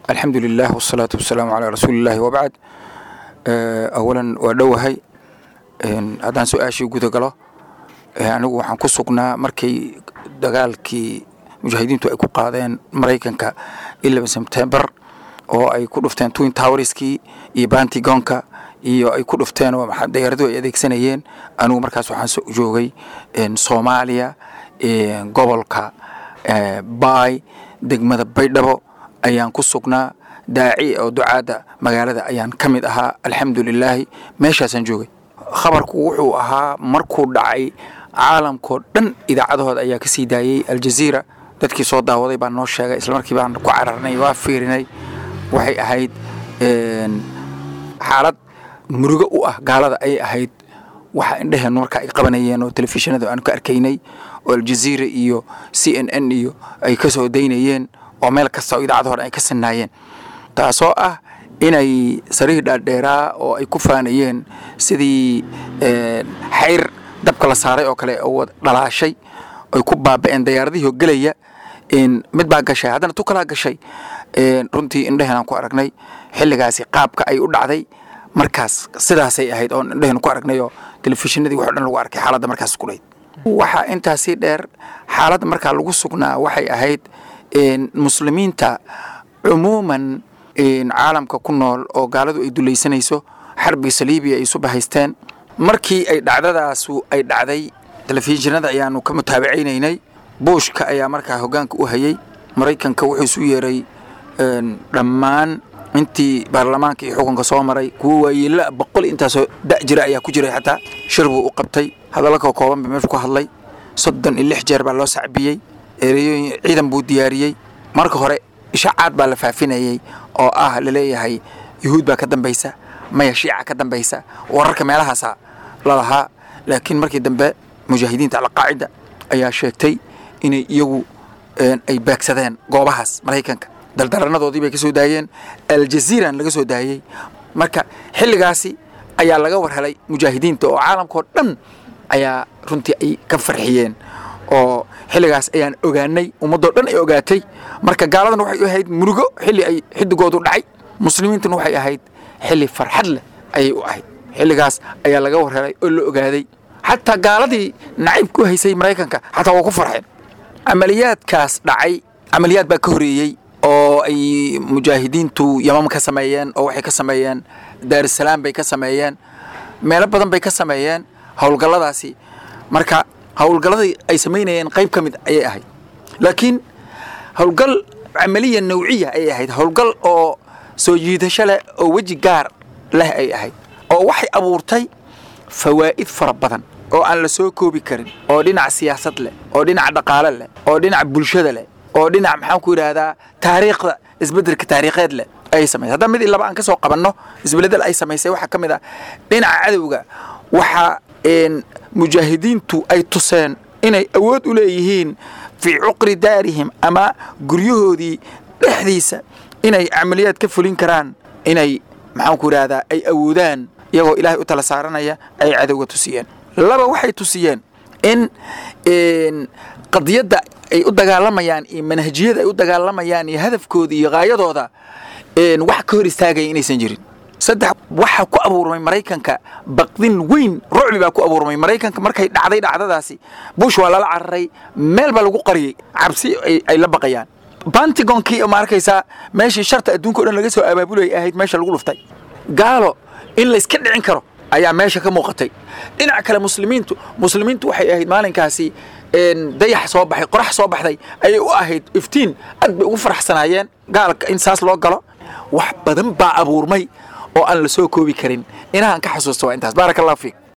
alxamdu lilah wasalaatu wasalaamu calaa rasuulillahi wabacd awalan waa dhowahay haddaan su-aashii guda galo anigu waxaan ku sugnaa markay dagaalkii mujaahidiintu ay ku qaadeen maraykanka eleven sebtember oo ay ku dhufteen twin towerskii iyo bantigonka iyo ay ku dhufteen oo dayaaradu ay adeegsanayeen anigu markaas waxaan joogay soomaaliya gobolka baay degmada baydhabo ayaan ku sugnaa daaci oo ducaadda magaalada ayaan ka mid ahaa alxamdu lilaahi meeshaasaan joogay khabarku wuxuu ahaa markuu dhacay caalamkao dhan idaacadahooda ayaa ka sii daayey aljaziira dadkii soo daawaday baan noo sheegay isla markii baan ku cararnay waa fiirinay waxay ahayd xaalad murugo u ah gaalada ayay ahayd waxa indheheennu marka ay qabanayeen oo telefishinada aan ka arkaynay oo aljaziira iyo c n n iyo ay ka soo daynayeen oo meel kasta oo idaacada hore ay ka sinaayeen taasoo ah inay sariir dhaadheeraa oo ay ku faanayeen sidii xayr dabka la saaray oo kale oo dhalaashay ay ku baaba'een dayaaradihii gelaya mid baa gashay haddana tu kalaa gashay runtii indheheenaan ku aragnay xilligaasi qaabka ay u dhacday markaas sidaasay ahayd oon indheheen ku aragnay oo telefishinadii wax o dhan lagu arkay xaaladda markaas ku dhayd waxaa intaasii dheer xaaladda markaa lagu sugnaa waxay ahayd muslimiinta cumuuman caalamka ku nool oo gaaladu ay dulaysanayso xarbiga saliibiya ay isu bahaysteen markii ay dhacdadaasu ay dhacday telefishinada ayaanu ka mutaabacaynaynay buushka ayaa markaa hoggaanka u hayay maraykanka wuxuu isu yeeray dhammaan intii baarlamaanka iyo xukunka soo maray kuwo waayeela boqol intaasoo da' jira ayaa ku jiray xataa shir buu u qabtay hadalla ka kooban ba meeshu ku hadlay soddon iyo lix jeer baa loo sacbiyey ereyooyin ciidan buu diyaariyey marka hore ishaacaad baa la faafinayey oo ah laleeyahay yuhuud baa ka dambaysa maya shiica ka dambaysa wararka meelahaasa lalahaa laakiin markii dambe mujaahidiinta alqaacida ayaa sheegtay inay iyagu ay baagsadeen goobahaas maraykanka daldaranadoodii bay ka soo daayeen aljaziiran laga soo daayey marka xilligaasi ayaa laga war helay mujaahidiinta oo caalamkao dhan ayaa runtii ay ka farxiyeen oo xilligaas ayaan ogaanay ummaddoo dhan ay ogaatay marka gaaladan waxay u ahayd murugo xilli ay xidigoodu dhacay muslimiintuna waxay ahayd xilli farxad leh ayay u ahayd xilligaas ayaa laga war helay oo la ogaaday xataa gaaladii nacayb ku haysay maraykanka xataa waa ku farxeen camaliyaadkaas dhacay camaliyaad baa ka horeeyey oo ay mujaahidiintu yamam ka sameeyeen oo waxay ka sameeyeen daarusalaam bay ka sameeyeen meelo badan bay ka sameeyeen howlgalladaasi marka howlgalladii ay samaynayeen qayb ka mid ayay ahayd laakiin howlgal camaliya nawciya ayay ahayd howlgal oo soo jiidasho leh oo weji gaar leh ay ahayd oo waxay abuurtay fawaa'id fara badan oo aan la soo koobi karin oo dhinac siyaasad leh oo dhinac dhaqaale leh oo dhinac bulshada leh oo dhinac maxaan ku yidhaahdaa taariikhda isbeddelka taariikheed leh ayay samaysay haddaba mid laba aan ka soo qabanno isbeledel ay samaysay waxaa ka mid ah dhinaca cadowga waxaa mujaahidiintu ay tuseen inay awood u leeyihiin fii cuqri daarihim ama guryahoodii dhexdiisa inay camaliyaad ka fulin karaan inay maxaan ku yidhaahdaa ay awoodaan iyagoo ilaahay u tala saaranaya ay cadowga tusiyeen laba waxay tusiyeen in qadiyadda ay u dagaalamayaan iyo manhajiyada ay u dagaalamayaan iyo hadafkooda iyo haayadooda wax ka hor istaagaya inaysan jirin saddex waxaa ku abuurmay maraykanka baqdin weyn rucbi baa ku abuurmay maraykanka markay dhacday dhacdadaasi bush waa lala cararay meel baa lagu qariyey cabsi ay la baqayaan bantigonkii ma arkaysaa meeshii sharta adduunka o dhan laga soo abaabulay ahayd meesha lagu dhuftay gaalo in layska dhicin karo ayaa meesha ka muuqatay dhinaca kale muslimiintu muslimiintu waxay ahayd maalinkaasi dayax soo baxay qorax soo baxday ayay u ahayd iftiin aad bay ugu faraxsanaayeen gaalka in saas loo galo wax badan baa abuurmay oo aan la soo koobi karin inahaan ka xasuusta waa intaas baaraka allahu fiik